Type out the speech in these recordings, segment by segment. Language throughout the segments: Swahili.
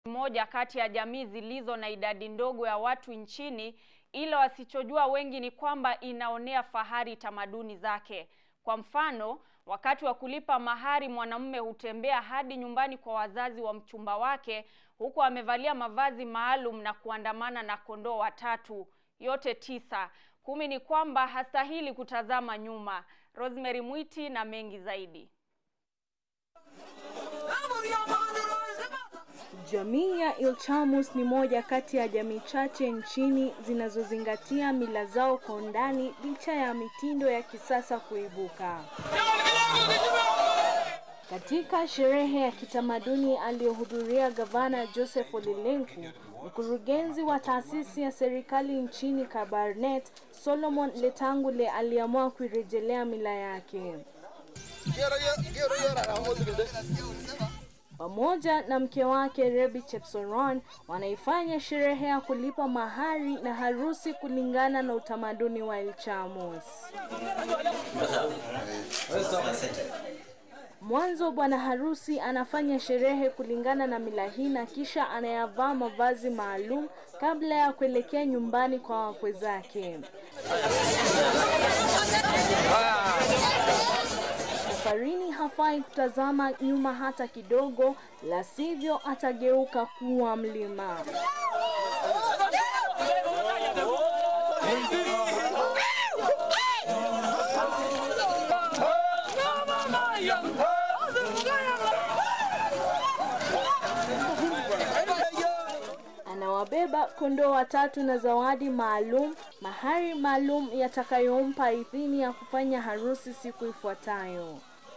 moja kati ya jamii zilizo na idadi ndogo ya watu nchini, ila wasichojua wengi ni kwamba inaonea fahari tamaduni zake. Kwa mfano, wakati wa kulipa mahari, mwanamume hutembea hadi nyumbani kwa wazazi wa mchumba wake huku amevalia mavazi maalum na kuandamana na kondoo watatu, yote tisa. Kumi ni kwamba hastahili kutazama nyuma. Rosemary Mwiti na mengi zaidi. Jamii ya Ilchamus ni moja kati ya jamii chache nchini zinazozingatia mila zao kwa undani licha ya mitindo ya kisasa kuibuka. Katika sherehe ya kitamaduni aliyohudhuria Gavana Joseph Ole Lenku, mkurugenzi wa taasisi ya serikali nchini Kabarnet, Solomon Letangule aliamua kuirejelea mila yake. Pamoja na mke wake Rebi Chepsoron wanaifanya sherehe ya kulipa mahari na harusi kulingana na utamaduni wa Ilchamus. Mwanzo bwana harusi anafanya sherehe kulingana na mila hii na kisha anayavaa mavazi maalum kabla ya kuelekea nyumbani kwa wakwe zake. Safarini hafai kutazama nyuma hata kidogo, la sivyo atageuka kuwa mlima. Anawabeba kondoo watatu na zawadi maalum, mahari maalum yatakayompa idhini ya kufanya harusi siku ifuatayo.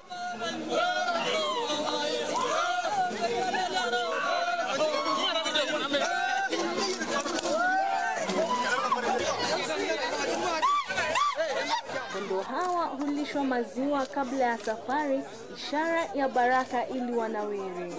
Kondoo hawa hulishwa maziwa kabla ya safari, ishara ya baraka ili wanawiri.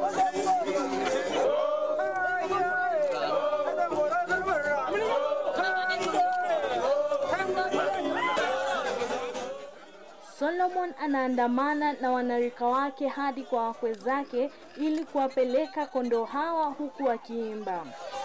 Solomon anaandamana na wanarika wake hadi kwa wakwe zake ili kuwapeleka kondoo hawa huku wakiimba.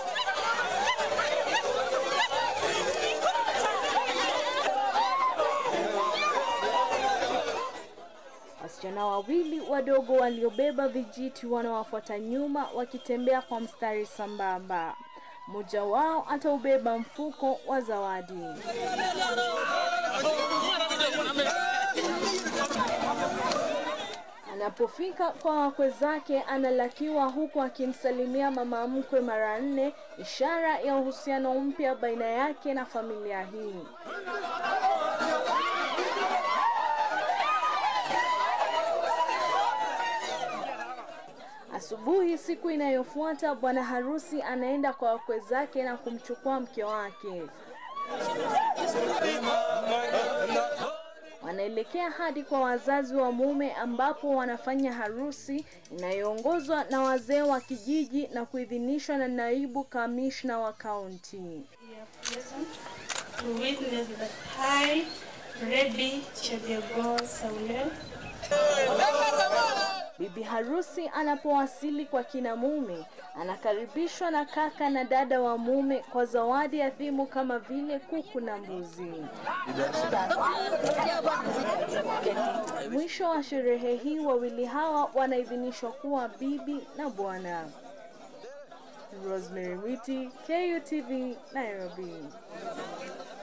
Wasichana wawili wadogo waliobeba vijiti wanawafuata nyuma wakitembea kwa mstari sambamba. Mmoja wao ataubeba mfuko wa zawadi. Anapofika kwa wakwe zake analakiwa huku akimsalimia mama mkwe mara nne, ishara ya uhusiano mpya baina yake na familia hii. Asubuhi siku inayofuata, bwana harusi anaenda kwa wakwe zake na kumchukua mke wake. Wanaelekea hadi kwa wazazi wa mume ambapo wanafanya harusi inayoongozwa na wazee wa kijiji na kuidhinishwa na naibu kamishna wa kaunti. to witness the high Rebbe Chebego Saulel Bibi harusi anapowasili kwa kina mume, anakaribishwa na kaka na dada wa mume kwa zawadi adhimu kama vile kuku na mbuzi. Mwisho wa sherehe hii, wawili hawa wanaidhinishwa kuwa bibi na bwana. Rosemary Witi, KUTV, Nairobi.